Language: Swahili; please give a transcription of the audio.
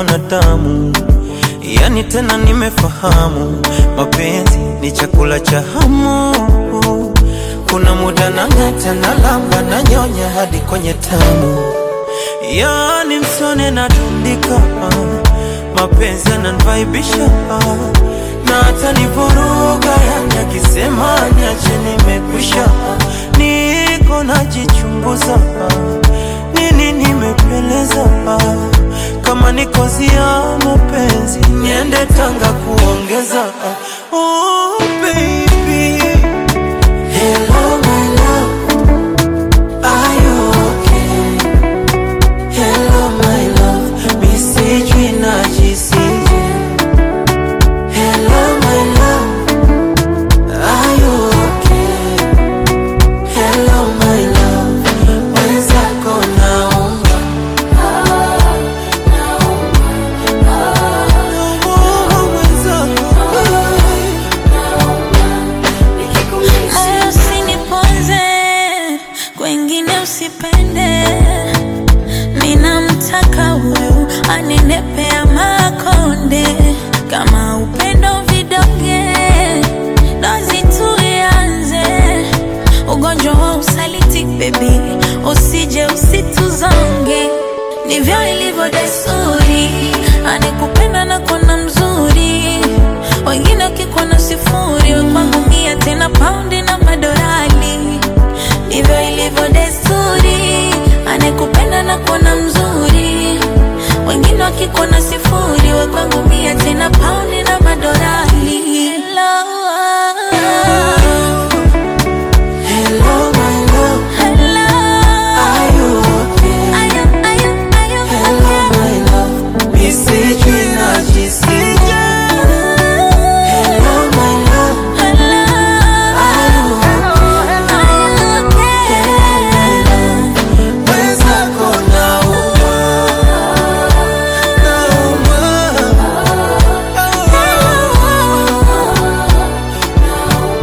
mwanadamu, yani tena nimefahamu mapenzi ni chakula cha hamu. Kuna muda nang'ata na lamba na nyonya hadi kwenye tamu, yani msone na tundika, mapenzi yananivaibisha na hata nivuruga, yani akisema niache nimekwisha, niko najichunguza nini nimepeleza kama ni kozi ya mapenzi niende Tanga kuongeza oh, baby. Hello, my love. Are you okay? Hello, my love. Mi sijui najisije. Hello, my love. Are you okay? Hello, my love. Mwenzako naomba. Oh, mwenzako. Moyo usiniponze, kwengine usipende. Ninamtaka huyu anenepea makonde, kama upendo vidonge, dozi tuianze. Ugonjwa wa usaliti baby, usije usituzonge, ndivyo ilivyo desturi, anekupenda na kona mzuri wengine wakikuona sifuri, we kwangu mia tena paundi na madorali. Ndivyo ilivyo desturi, anekupenda na kuona mzuri, wengine wakikuona sifuri, we kwangu mia tena paundi na madorali. Hello.